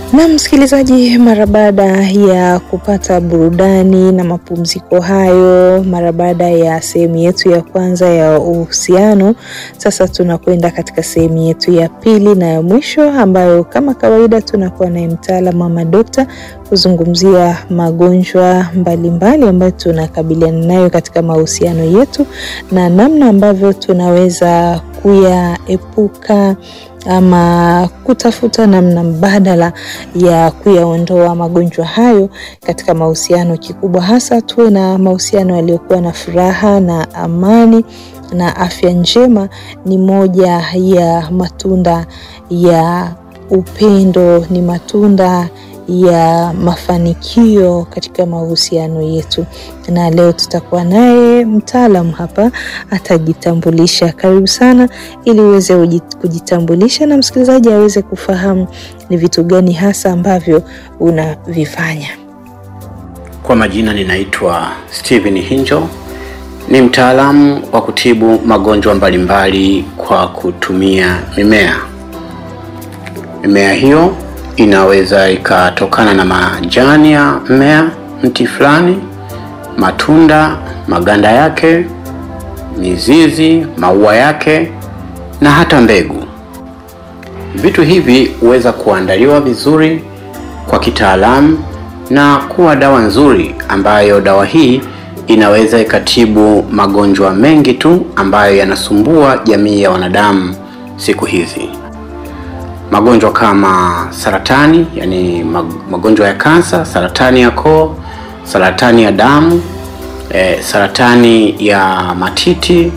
Na msikilizaji, mara baada ya kupata burudani na mapumziko hayo, mara baada ya sehemu yetu ya kwanza ya uhusiano, sasa tunakwenda katika sehemu yetu ya pili na ya mwisho, ambayo kama kawaida tunakuwa naye mtaalamu ama dokta kuzungumzia magonjwa mbalimbali ambayo tunakabiliana nayo katika mahusiano yetu na namna ambavyo tunaweza kuyaepuka ama kutafuta namna mbadala ya kuyaondoa magonjwa hayo katika mahusiano. Kikubwa hasa tuwe na mahusiano yaliyokuwa na furaha na amani na afya njema, ni moja ya matunda ya upendo, ni matunda ya mafanikio katika mahusiano yetu. Na leo tutakuwa naye mtaalamu hapa, atajitambulisha. Karibu sana, ili uweze kujitambulisha na msikilizaji aweze kufahamu ni vitu gani hasa ambavyo unavifanya. Kwa majina ninaitwa Steven Hinjo, ni mtaalamu wa kutibu magonjwa mbalimbali kwa kutumia mimea. Mimea hiyo inaweza ikatokana na majani ya mmea, mti fulani, matunda, maganda yake, mizizi, maua yake na hata mbegu. Vitu hivi huweza kuandaliwa vizuri kwa kitaalamu na kuwa dawa nzuri, ambayo dawa hii inaweza ikatibu magonjwa mengi tu ambayo yanasumbua jamii ya wanadamu siku hizi magonjwa kama saratani, yani magonjwa ya kansa, saratani ya koo, saratani ya damu, e, saratani ya matiti,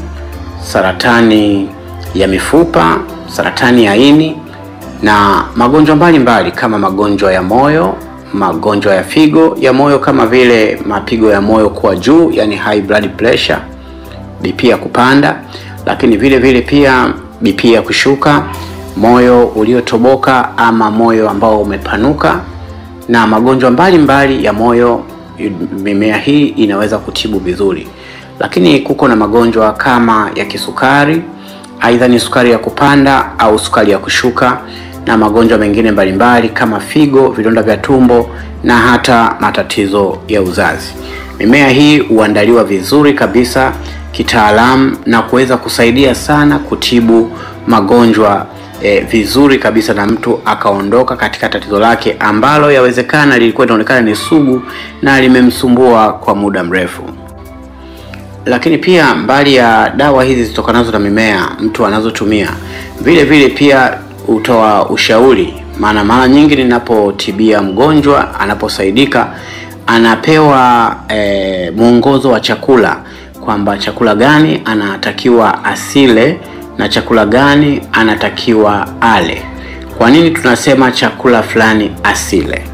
saratani ya mifupa, saratani ya ini na magonjwa mbalimbali kama magonjwa ya moyo, magonjwa ya figo ya moyo kama vile mapigo ya moyo kuwa juu, yani high blood pressure, BP ya kupanda, lakini vile vile pia BP ya kushuka moyo uliotoboka ama moyo ambao umepanuka na magonjwa mbalimbali ya moyo. Mimea hii inaweza kutibu vizuri, lakini kuko na magonjwa kama ya kisukari, aidha ni sukari ya kupanda au sukari ya kushuka, na magonjwa mengine mbalimbali kama figo, vidonda vya tumbo na hata matatizo ya uzazi. Mimea hii huandaliwa vizuri kabisa kitaalamu na kuweza kusaidia sana kutibu magonjwa E, vizuri kabisa na mtu akaondoka katika tatizo lake ambalo yawezekana lilikuwa linaonekana ni sugu na limemsumbua kwa muda mrefu. Lakini pia mbali ya dawa hizi zitokanazo na mimea mtu anazotumia, vile vile pia hutoa ushauri, maana mara nyingi ninapotibia mgonjwa anaposaidika, anapewa e, mwongozo wa chakula kwamba chakula gani anatakiwa asile na chakula gani anatakiwa ale. Kwa nini tunasema chakula fulani asile?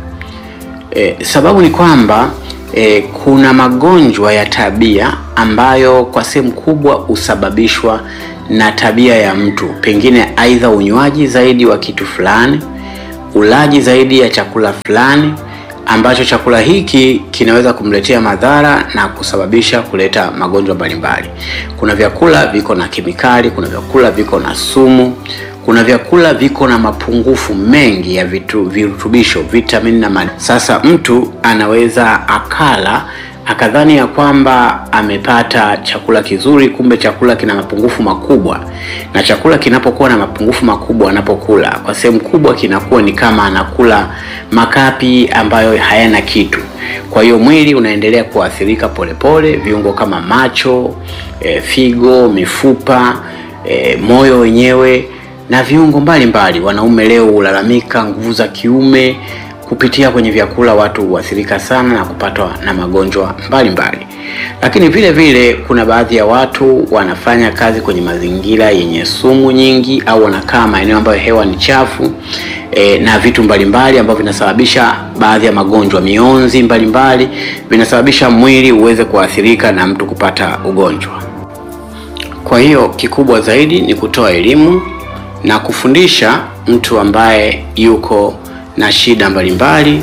E, sababu ni kwamba e, kuna magonjwa ya tabia ambayo kwa sehemu kubwa husababishwa na tabia ya mtu, pengine aidha unywaji zaidi wa kitu fulani, ulaji zaidi ya chakula fulani ambacho chakula hiki kinaweza kumletea madhara na kusababisha kuleta magonjwa mbalimbali. Kuna vyakula viko na kemikali, kuna vyakula viko na sumu, kuna vyakula viko na mapungufu mengi ya vitu virutubisho, vitamini na madini. Sasa mtu anaweza akala akadhani ya kwamba amepata chakula kizuri, kumbe chakula kina mapungufu makubwa. Na chakula kinapokuwa na mapungufu makubwa, anapokula kwa sehemu kubwa, kinakuwa ni kama anakula makapi ambayo hayana kitu. Kwa hiyo mwili unaendelea kuathirika polepole, viungo kama macho, e, figo, mifupa, e, moyo wenyewe na viungo mbalimbali. Wanaume leo hulalamika nguvu za kiume kupitia kwenye vyakula watu huathirika sana na kupatwa na magonjwa mbalimbali. Lakini vile vile kuna baadhi ya watu wanafanya kazi kwenye mazingira yenye sumu nyingi, au wanakaa maeneo ambayo hewa ni chafu e, na vitu mbalimbali ambavyo vinasababisha baadhi ya magonjwa, mionzi mbalimbali vinasababisha mwili uweze kuathirika na mtu kupata ugonjwa. Kwa hiyo kikubwa zaidi ni kutoa elimu na kufundisha mtu ambaye yuko na shida mbalimbali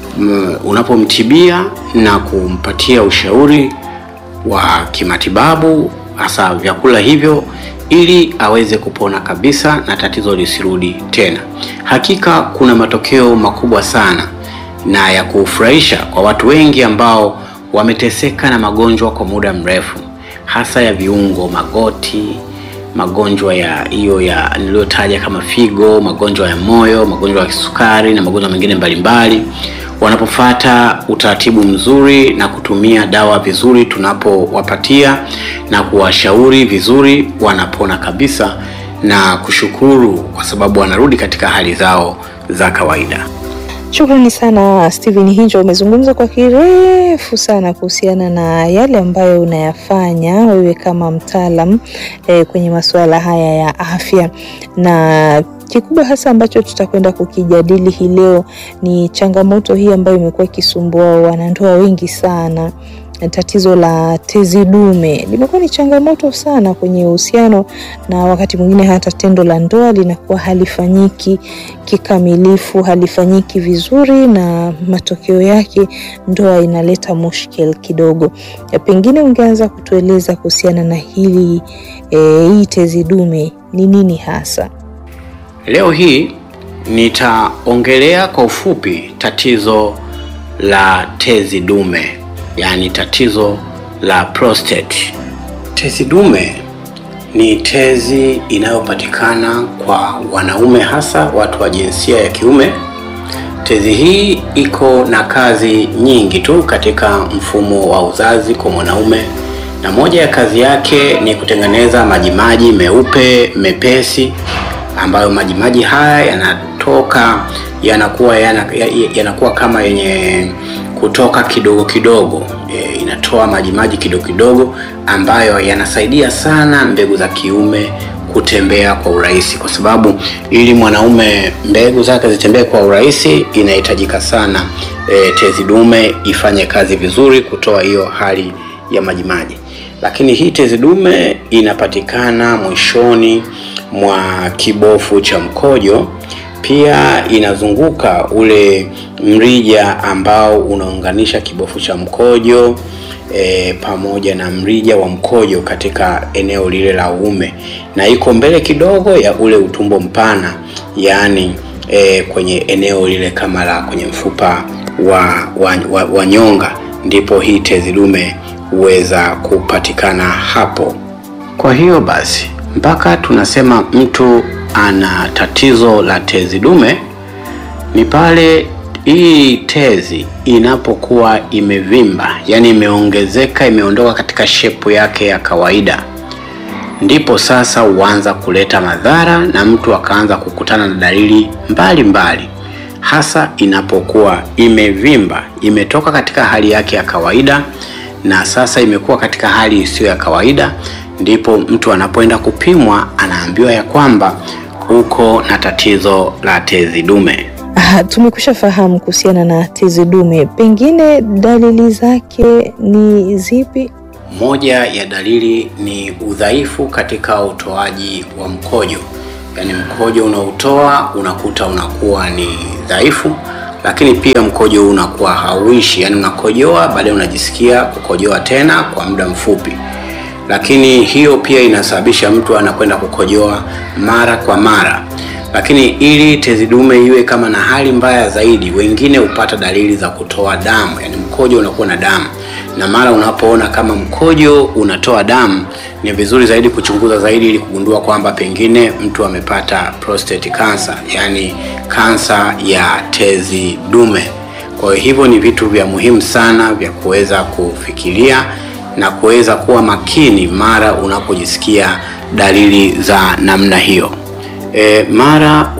unapomtibia na kumpatia ushauri wa kimatibabu, hasa vyakula hivyo ili aweze kupona kabisa na tatizo lisirudi tena. Hakika kuna matokeo makubwa sana na ya kufurahisha kwa watu wengi ambao wameteseka na magonjwa kwa muda mrefu, hasa ya viungo, magoti, magonjwa ya hiyo ya niliyotaja kama figo, magonjwa ya moyo, magonjwa ya kisukari na magonjwa mengine mbalimbali. Wanapofata utaratibu mzuri na kutumia dawa vizuri tunapowapatia na kuwashauri vizuri, wanapona kabisa na kushukuru kwa sababu wanarudi katika hali zao za kawaida. Shukrani sana Steven Hinjo, umezungumza kwa kirefu sana kuhusiana na yale ambayo unayafanya wewe kama mtaalam eh, kwenye masuala haya ya afya, na kikubwa hasa ambacho tutakwenda kukijadili hii leo ni changamoto hii ambayo imekuwa ikisumbua wanandoa wengi sana. Tatizo la tezi dume limekuwa ni changamoto sana kwenye uhusiano, na wakati mwingine hata tendo la ndoa linakuwa halifanyiki kikamilifu, halifanyiki vizuri, na matokeo yake ndoa inaleta mushkil kidogo. Pengine ungeanza kutueleza kuhusiana na hili e, hii tezi dume ni nini hasa? Leo hii nitaongelea kwa ufupi tatizo la tezi dume, yaani tatizo la prostate. Tezi dume ni tezi inayopatikana kwa wanaume, hasa watu wa jinsia ya kiume. Tezi hii iko na kazi nyingi tu katika mfumo wa uzazi kwa mwanaume, na moja ya kazi yake ni kutengeneza majimaji meupe mepesi ambayo majimaji haya yanatoka yanakuwa yanakuwa kama yenye kutoka kidogo kidogo. E, inatoa majimaji kidogo kidogo ambayo yanasaidia sana mbegu za kiume kutembea kwa urahisi, kwa sababu ili mwanaume mbegu zake zitembee kwa urahisi inahitajika sana e, tezi dume ifanye kazi vizuri kutoa hiyo hali ya majimaji. Lakini hii tezi dume inapatikana mwishoni mwa kibofu cha mkojo. Pia inazunguka ule mrija ambao unaunganisha kibofu cha mkojo e, pamoja na mrija wa mkojo katika eneo lile la uume, na iko mbele kidogo ya ule utumbo mpana, yaani e, kwenye eneo lile kama la kwenye mfupa wa, wa, wa, wa nyonga, ndipo hii tezi dume huweza kupatikana hapo. Kwa hiyo basi mpaka tunasema mtu ana tatizo la tezi dume ni pale hii tezi inapokuwa imevimba, yaani imeongezeka, imeondoka katika shepu yake ya kawaida, ndipo sasa huanza kuleta madhara na mtu akaanza kukutana na dalili mbalimbali mbali. Hasa inapokuwa imevimba, imetoka katika hali yake ya kawaida na sasa imekuwa katika hali isiyo ya kawaida ndipo mtu anapoenda kupimwa anaambiwa ya kwamba uko na tatizo la tezi dume. Ah, tumekusha fahamu kuhusiana na tezi dume, pengine dalili zake ni zipi? Moja ya dalili ni udhaifu katika utoaji wa mkojo, yaani mkojo unaotoa unakuta unakuwa ni dhaifu, lakini pia mkojo unakuwa hauishi, yaani unakojoa baadaye unajisikia kukojoa tena kwa muda mfupi lakini hiyo pia inasababisha mtu anakwenda kukojoa mara kwa mara. Lakini ili tezi dume iwe kama na hali mbaya zaidi, wengine hupata dalili za kutoa damu, yani mkojo unakuwa na damu, na mara unapoona kama mkojo unatoa damu, ni vizuri zaidi kuchunguza zaidi ili kugundua kwamba pengine mtu amepata prostate cancer, yani kansa ya tezi dume. Kwa hivyo ni vitu vya muhimu sana vya kuweza kufikiria na kuweza kuwa makini mara unapojisikia dalili za namna hiyo. E, mara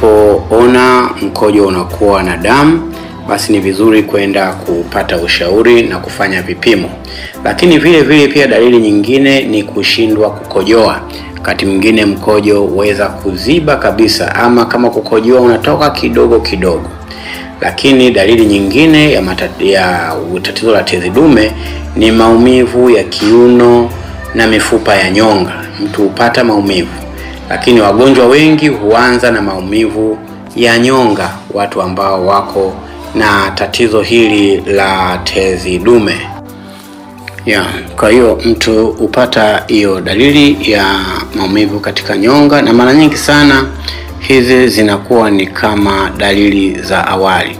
unapoona mkojo unakuwa na damu, basi ni vizuri kwenda kupata ushauri na kufanya vipimo. Lakini vile vile pia dalili nyingine ni kushindwa kukojoa. Wakati mwingine mkojo huweza kuziba kabisa, ama kama kukojoa unatoka kidogo kidogo. Lakini dalili nyingine ya, ya tatizo la tezi dume ni maumivu ya kiuno na mifupa ya nyonga. Mtu hupata maumivu, lakini wagonjwa wengi huanza na maumivu ya nyonga, watu ambao wako na tatizo hili la tezi dume. Yeah, kwa hiyo mtu hupata hiyo dalili ya maumivu katika nyonga, na mara nyingi sana hizi zinakuwa ni kama dalili za awali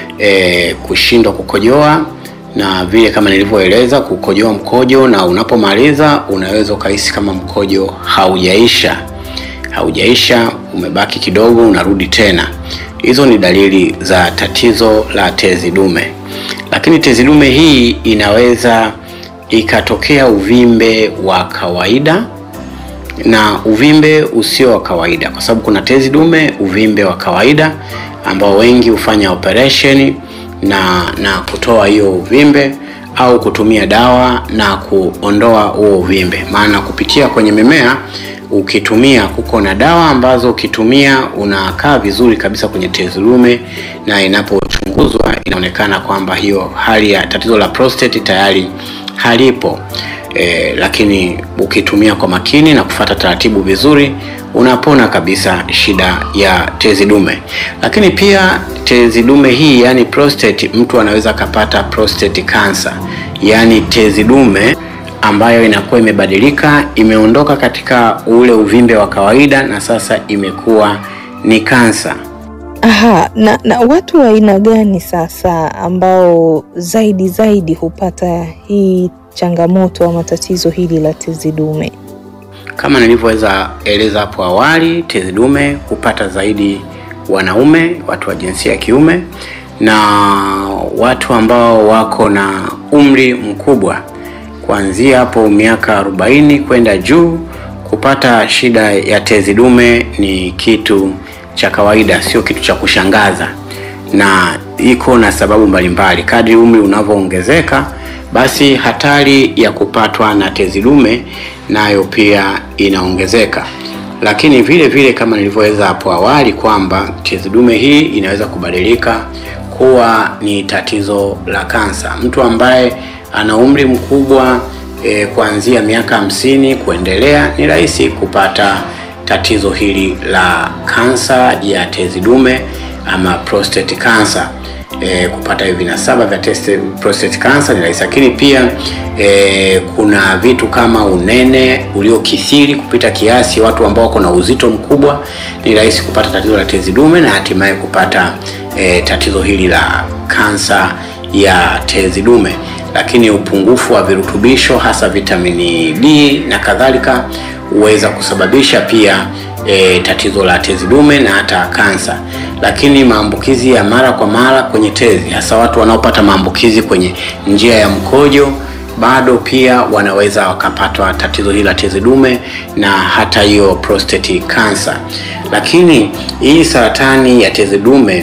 e, kushindwa kukojoa na vile kama nilivyoeleza kukojoa mkojo, na unapomaliza unaweza ukahisi kama mkojo haujaisha haujaisha, umebaki kidogo, unarudi tena. Hizo ni dalili za tatizo la tezi dume, lakini tezi dume hii inaweza ikatokea uvimbe wa kawaida na uvimbe usio wa kawaida, kwa sababu kuna tezi dume uvimbe wa kawaida ambao wengi hufanya operation na na kutoa hiyo uvimbe au kutumia dawa na kuondoa huo uvimbe. Maana kupitia kwenye mimea ukitumia, kuko na dawa ambazo ukitumia unakaa vizuri kabisa kwenye tezi dume, na inapochunguzwa inaonekana kwamba hiyo hali ya tatizo la prostate tayari halipo. E, lakini ukitumia kwa makini na kufata taratibu vizuri unapona kabisa shida ya tezi dume. Lakini pia tezi dume hii yani prostate, mtu anaweza akapata prostate cancer, yani tezi dume ambayo inakuwa imebadilika, imeondoka katika ule uvimbe wa kawaida na sasa imekuwa ni kansa. Aha, na, na watu wa aina gani sasa ambao zaidi zaidi hupata hii changamoto ama tatizo hili la tezi dume? Kama nilivyoweza eleza hapo awali, tezi dume hupata zaidi wanaume, watu wa jinsia ya kiume na watu ambao wako na umri mkubwa, kuanzia hapo miaka 40 kwenda juu. Kupata shida ya tezi dume ni kitu cha kawaida, sio kitu cha kushangaza, na iko na sababu mbalimbali. Kadri umri unavyoongezeka basi hatari ya kupatwa na tezi dume nayo pia inaongezeka. Lakini vile vile kama nilivyoeleza hapo awali kwamba tezi dume hii inaweza kubadilika kuwa ni tatizo la kansa. Mtu ambaye ana umri mkubwa e, kuanzia miaka hamsini kuendelea ni rahisi kupata tatizo hili la kansa ya tezi dume ama prostate cancer. E, kupata hivi vinasaba vya prostate cancer ni rahisi, lakini pia e, kuna vitu kama unene uliokithiri kupita kiasi. Watu ambao wako na uzito mkubwa ni rahisi kupata tatizo la tezi dume na hatimaye kupata e, tatizo hili la kansa ya tezi dume. Lakini upungufu wa virutubisho hasa vitamini D na kadhalika huweza kusababisha pia E, tatizo la tezi dume na hata kansa. Lakini maambukizi ya mara kwa mara kwenye tezi, hasa watu wanaopata maambukizi kwenye njia ya mkojo, bado pia wanaweza wakapatwa tatizo hili la tezi dume na hata hiyo prostate cancer. Lakini hii saratani ya tezi dume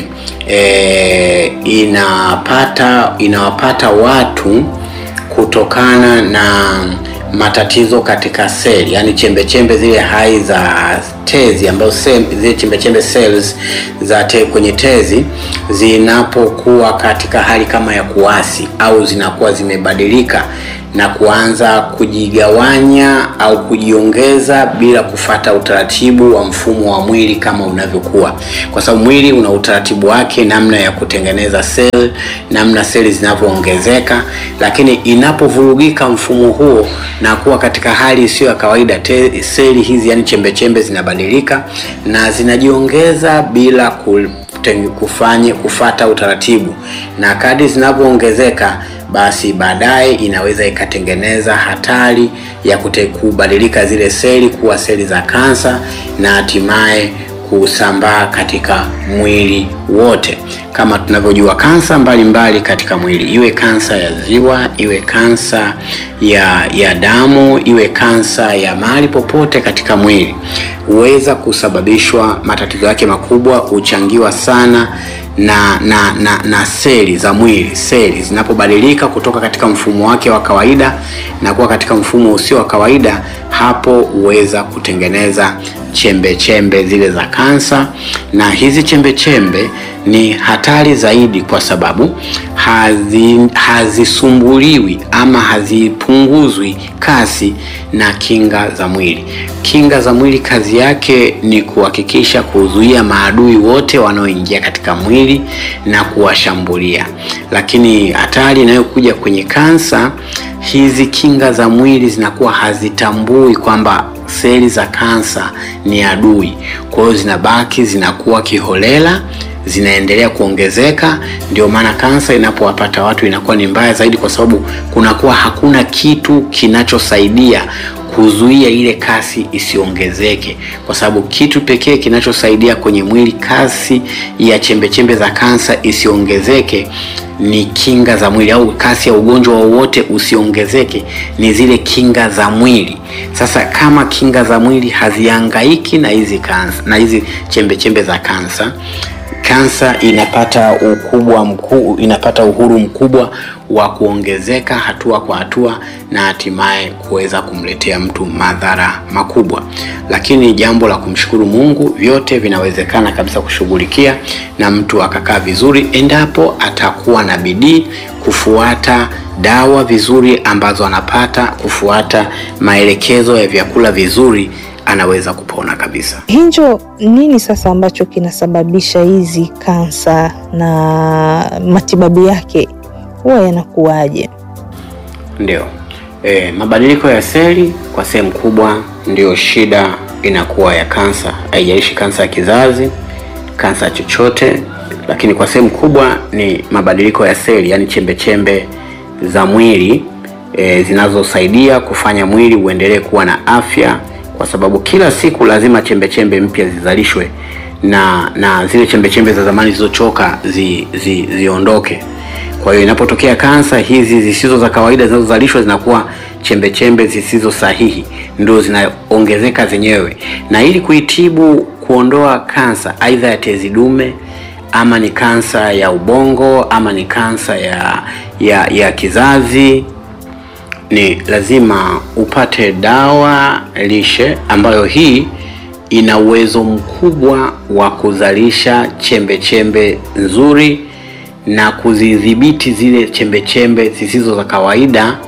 e, inapata inawapata watu kutokana na matatizo katika seli, yani chembe chembe zile hai za tezi ambazo zile chembe chembe cells za te, kwenye tezi zinapokuwa katika hali kama ya kuasi au zinakuwa zimebadilika na kuanza kujigawanya au kujiongeza bila kufata utaratibu wa mfumo wa mwili kama unavyokuwa, kwa sababu mwili una utaratibu wake, namna ya kutengeneza seli, namna seli zinavyoongezeka. Lakini inapovurugika mfumo huo na kuwa katika hali isiyo ya kawaida, seli hizi yani chembe chembe zinabadilika na zinajiongeza bila kufanya kufata utaratibu, na kadri zinavyoongezeka basi baadaye inaweza ikatengeneza hatari ya kute kubadilika zile seli kuwa seli za kansa na hatimaye kusambaa katika mwili wote. Kama tunavyojua kansa mbalimbali katika mwili, iwe kansa ya ziwa, iwe kansa ya ya damu, iwe kansa ya mahali popote katika mwili, huweza kusababishwa, matatizo yake makubwa huchangiwa sana na na na na seli za mwili. Seli zinapobadilika kutoka katika mfumo wake wa kawaida na kuwa katika mfumo usio wa kawaida, hapo huweza kutengeneza chembe chembe zile za kansa, na hizi chembe chembe ni hatari zaidi kwa sababu hazi hazisumbuliwi ama hazipunguzwi kasi na kinga za mwili. Kinga za mwili kazi yake ni kuhakikisha kuzuia maadui wote wanaoingia katika mwili na kuwashambulia, lakini hatari inayokuja kwenye kansa, hizi kinga za mwili zinakuwa hazitambui kwamba seli za kansa ni adui, kwa hiyo zinabaki zinakuwa kiholela zinaendelea kuongezeka. Ndio maana kansa inapowapata watu inakuwa ni mbaya zaidi, kwa sababu kunakuwa hakuna kitu kinachosaidia kuzuia ile kasi isiongezeke, kwa sababu kitu pekee kinachosaidia kwenye mwili kasi ya chembechembe za kansa isiongezeke ni kinga za mwili, au kasi ya ugonjwa wowote usiongezeke ni zile kinga za mwili. Sasa kama kinga za mwili hazihangaiki na hizi kansa na hizi chembechembe za kansa kansa inapata ukubwa mkuu, inapata uhuru mkubwa wa kuongezeka hatua kwa hatua na hatimaye kuweza kumletea mtu madhara makubwa. Lakini jambo la kumshukuru Mungu, vyote vinawezekana kabisa kushughulikia na mtu akakaa vizuri, endapo atakuwa na bidii kufuata dawa vizuri ambazo anapata, kufuata maelekezo ya vyakula vizuri anaweza kupona kabisa. Hinjo, nini sasa ambacho kinasababisha hizi kansa na matibabu yake huwa yanakuwaje? Ndio, e, mabadiliko ya seli kwa sehemu kubwa ndio shida inakuwa ya kansa. Haijalishi kansa ya kizazi, kansa chochote, lakini kwa sehemu kubwa ni mabadiliko ya seli, yaani chembe chembe za mwili e, zinazosaidia kufanya mwili uendelee kuwa na afya kwa sababu kila siku lazima chembe chembe mpya zizalishwe na na zile chembe chembe za zamani zilizochoka zi, zi, ziondoke. Kwa hiyo inapotokea kansa, hizi zisizo za kawaida zinazozalishwa zinakuwa chembe chembe zisizo sahihi, ndio zinaongezeka zenyewe. Na ili kuitibu, kuondoa kansa aidha ya tezi dume ama ni kansa ya ubongo ama ni kansa ya ya, ya kizazi ni lazima upate dawa lishe ambayo hii ina uwezo mkubwa wa kuzalisha chembe chembe nzuri na kuzidhibiti zile chembe chembe zisizo za kawaida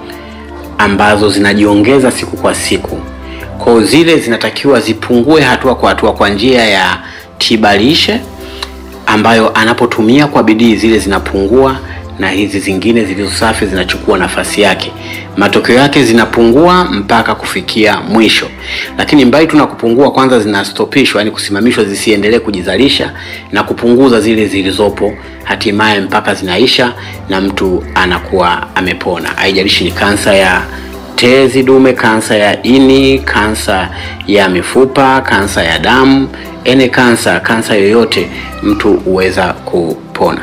ambazo zinajiongeza siku kwa siku. Kwa zile zinatakiwa zipungue hatua kwa hatua kwa njia ya tiba lishe ambayo anapotumia kwa bidii zile zinapungua na hizi zingine zilizo safi zinachukua nafasi yake. Matokeo yake zinapungua mpaka kufikia mwisho, lakini mbali tu na kupungua, kwanza zinastopishwa, yani kusimamishwa zisiendelee kujizalisha na kupunguza zile zilizopo, hatimaye mpaka zinaisha na mtu anakuwa amepona. Haijalishi ni kansa ya tezi dume, kansa ya ini, kansa ya mifupa, kansa ya damu, ene kansa, kansa yoyote, mtu huweza kupona.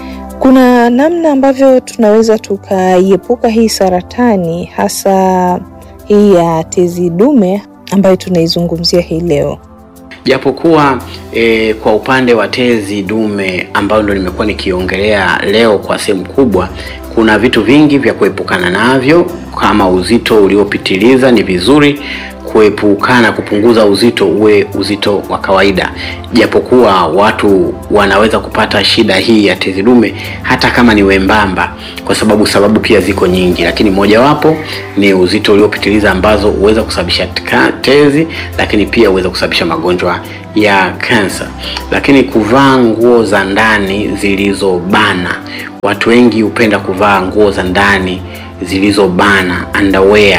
Kuna namna ambavyo tunaweza tukaiepuka hii saratani hasa hii ya tezi dume ambayo tunaizungumzia hii leo. Japokuwa e, kwa upande wa tezi dume ambayo ndo nimekuwa nikiongelea leo kwa sehemu kubwa, kuna vitu vingi vya kuepukana navyo kama uzito uliopitiliza. Ni vizuri kuepukana, kupunguza uzito uwe uzito wa kawaida, japokuwa watu wanaweza kupata shida hii ya tezi dume hata kama ni wembamba, kwa sababu sababu pia ziko nyingi, lakini mojawapo ni uzito uliopitiliza ambazo huweza kusababisha tezi, lakini pia huweza kusababisha magonjwa ya kansa. Lakini kuvaa nguo za ndani zilizobana, watu wengi hupenda kuvaa nguo za ndani zilizobana, underwear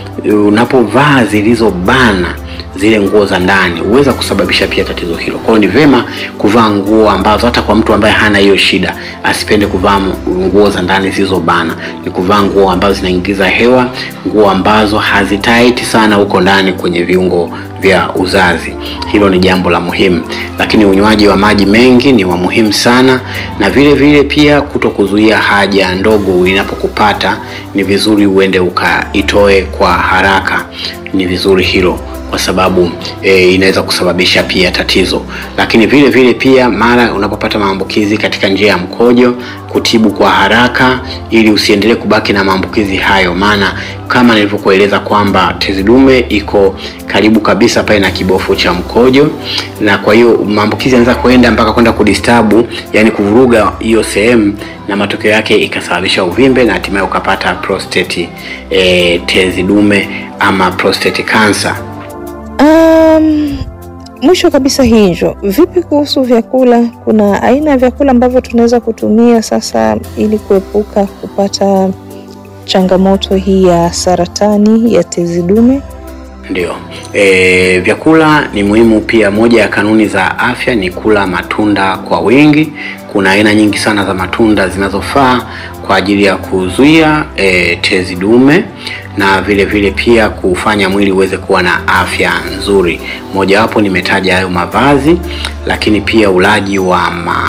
unapovaa zilizobana zile nguo za ndani huweza kusababisha pia tatizo hilo. Kwa hiyo ni vema kuvaa nguo ambazo, hata kwa mtu ambaye hana hiyo shida, asipende kuvaa nguo za ndani zilizobana. Ni kuvaa nguo ambazo zinaingiza hewa, nguo ambazo hazitaiti sana huko ndani kwenye viungo vya uzazi. Hilo ni jambo la muhimu, lakini unywaji wa maji mengi ni wa muhimu sana, na vile vile pia kuto kuzuia haja ndogo inapokupata, ni vizuri uende ukaitoe kwa haraka. Ni vizuri hilo kwa sababu e, inaweza kusababisha pia tatizo. Lakini vile vile pia mara unapopata maambukizi katika njia ya mkojo, kutibu kwa haraka ili usiendelee kubaki na maambukizi hayo, maana kama nilivyokueleza kwamba tezi dume iko karibu kabisa pale na kibofu cha mkojo, na kwa hiyo maambukizi yanaweza kuenda mpaka kwenda kudistabu, yani kuvuruga hiyo sehemu, na matokeo yake ikasababisha uvimbe na hatimaye ukapata prostate e, tezi dume ama prostate cancer. Um, mwisho kabisa Hinjo, vipi kuhusu vyakula? Kuna aina ya vyakula ambavyo tunaweza kutumia sasa ili kuepuka kupata changamoto hii ya saratani ya tezi dume? Ndio. E, vyakula ni muhimu pia. Moja ya kanuni za afya ni kula matunda kwa wingi. Kuna aina nyingi sana za matunda zinazofaa kwa ajili ya kuzuia e, tezi dume na vile vile pia kufanya mwili uweze kuwa na afya nzuri. Mojawapo nimetaja hayo mavazi, lakini pia ulaji wa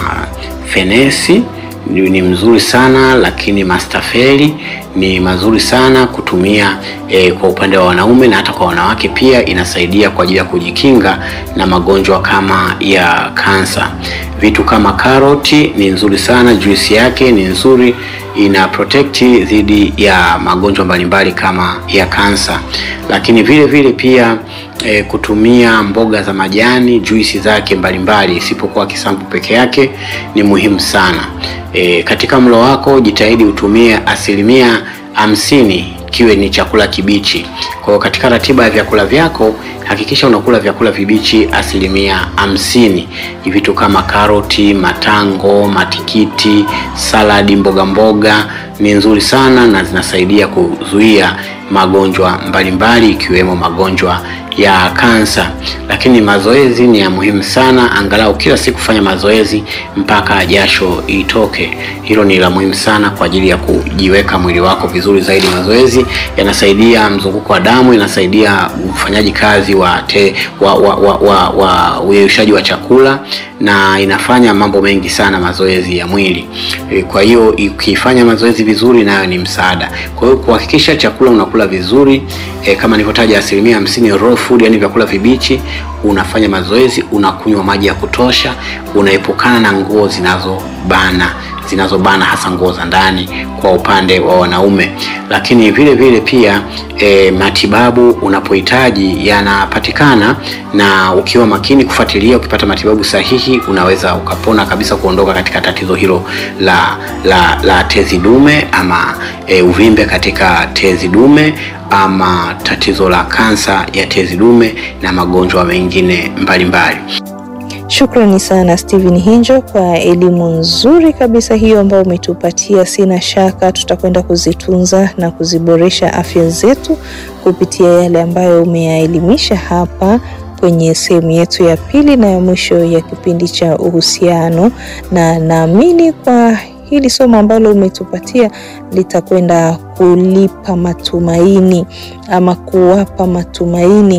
mafenesi ni, ni mzuri sana lakini mastafeli ni mazuri sana kutumia e, kwa upande wa wanaume na hata kwa wanawake pia inasaidia kwa ajili ya kujikinga na magonjwa kama ya kansa. Vitu kama karoti ni nzuri sana, juisi yake ni nzuri, ina protect dhidi ya magonjwa mbalimbali kama ya kansa. Lakini vile vile pia e, kutumia mboga za majani, juisi zake mbalimbali, isipokuwa kisambu peke yake ni muhimu sana. E, katika mlo wako jitahidi utumie asilimia hamsini kiwe ni chakula kibichi. Kwa hiyo katika ratiba ya vyakula vyako hakikisha unakula vyakula vibichi asilimia hamsini. Vitu kama karoti, matango, matikiti, saladi, mboga mboga ni nzuri sana na zinasaidia kuzuia magonjwa mbalimbali ikiwemo magonjwa ya kansa. Lakini mazoezi ni ya muhimu sana, angalau kila siku fanya mazoezi mpaka jasho itoke. Hilo ni la muhimu sana kwa ajili ya kujiweka mwili wako vizuri zaidi. Mazoezi yanasaidia mzunguko wa damu, inasaidia ufanyaji kazi wa te, wa wa wa, wa, wa uyeyushaji wa chakula na inafanya mambo mengi sana mazoezi ya mwili. Kwa hiyo ukifanya mazoezi vizuri, nayo ni msaada. Kwa hiyo kuhakikisha chakula unakula vizuri e, kama nilivyotaja asilimia hamsini raw food, yani vyakula vibichi, unafanya mazoezi, unakunywa maji ya kutosha, unaepukana na nguo zinazobana zinazobana hasa nguo za ndani kwa upande wa wanaume. Lakini vile vile pia e, matibabu unapohitaji yanapatikana, na ukiwa makini kufuatilia, ukipata matibabu sahihi, unaweza ukapona kabisa, kuondoka katika tatizo hilo la la, la tezi dume ama e, uvimbe katika tezi dume ama tatizo la kansa ya tezi dume na magonjwa mengine mbalimbali. Shukrani sana Steven Hinjo kwa elimu nzuri kabisa hiyo ambayo umetupatia. Sina shaka tutakwenda kuzitunza na kuziboresha afya zetu kupitia yale ambayo umeyaelimisha hapa kwenye sehemu yetu ya pili na ya mwisho ya kipindi cha uhusiano, na naamini kwa hili somo ambalo umetupatia litakwenda kulipa matumaini ama kuwapa matumaini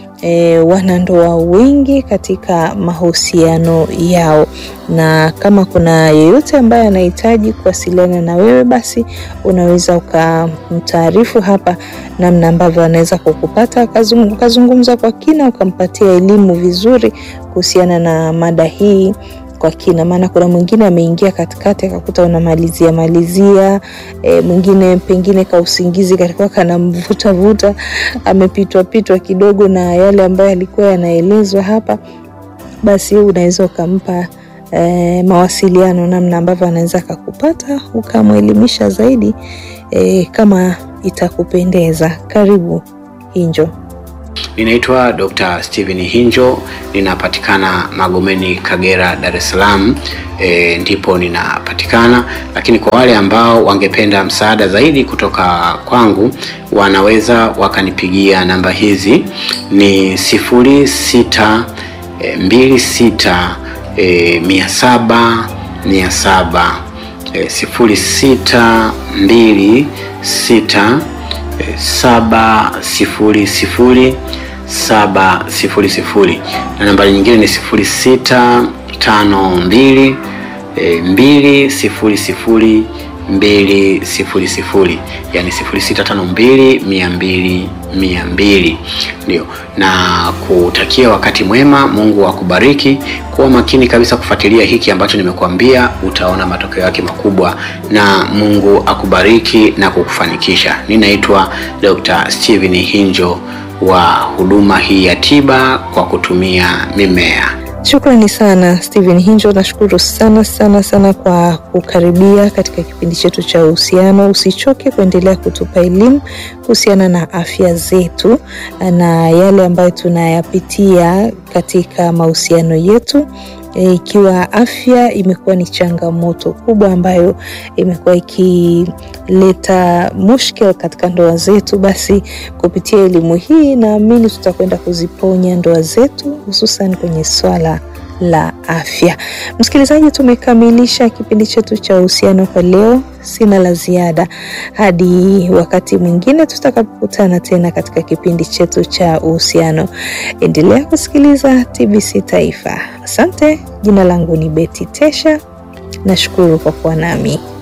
E, wanandoa wengi katika mahusiano yao, na kama kuna yeyote ambaye anahitaji kuwasiliana na wewe, basi unaweza ukamtaarifu hapa namna ambavyo anaweza kukupata, ukazungumza kwa kina, ukampatia elimu vizuri kuhusiana na mada hii kwa kina, maana kuna mwingine ameingia katikati akakuta unamalizia malizia e, mwingine pengine ka usingizi kalikuwa kanamvuta vuta, amepitwa pitwa kidogo na yale ambayo yalikuwa yanaelezwa hapa, basi unaweza ukampa e, mawasiliano namna ambavyo anaweza akakupata ukamwelimisha zaidi e, kama itakupendeza. Karibu Hinjo. Ninaitwa Dr. Steven Hinjo, ninapatikana Magomeni, Kagera, Dar es Salaam. E, ndipo ninapatikana, lakini kwa wale ambao wangependa msaada zaidi kutoka kwangu wanaweza wakanipigia namba hizi ni sifuri sita e, mbili sita e, mia saba mia saba e, sifuri sita mbili sita e, saba sifuri sifuri saba sifuri sifuri na nambari nyingine ni sifuri sita tano mbili e, mbili sifuri sifuri mbili sifuri sifuri yani sifuri sita tano mbili mia mbili mia mbili ndio na kutakia wakati mwema mungu akubariki kuwa makini kabisa kufuatilia hiki ambacho nimekuambia utaona matokeo yake makubwa na mungu akubariki na kukufanikisha ninaitwa dr steven hinjo wa huduma hii ya tiba kwa kutumia mimea Shukrani sana Steven Hinjo, nashukuru sana sana sana kwa kukaribia katika kipindi chetu cha uhusiano. Usichoke kuendelea kutupa elimu kuhusiana na afya zetu na yale ambayo tunayapitia katika mahusiano yetu. E, ikiwa afya imekuwa ni changamoto kubwa ambayo imekuwa ikileta mushkil katika ndoa zetu, basi kupitia elimu hii naamini tutakwenda kuziponya ndoa zetu, hususan kwenye swala la afya. Msikilizaji, tumekamilisha kipindi chetu cha uhusiano kwa leo. Sina la ziada hadi wakati mwingine tutakapokutana tena katika kipindi chetu cha uhusiano. Endelea kusikiliza TBC Taifa. Asante. Jina langu ni Beti Tesha. Nashukuru kwa kuwa nami.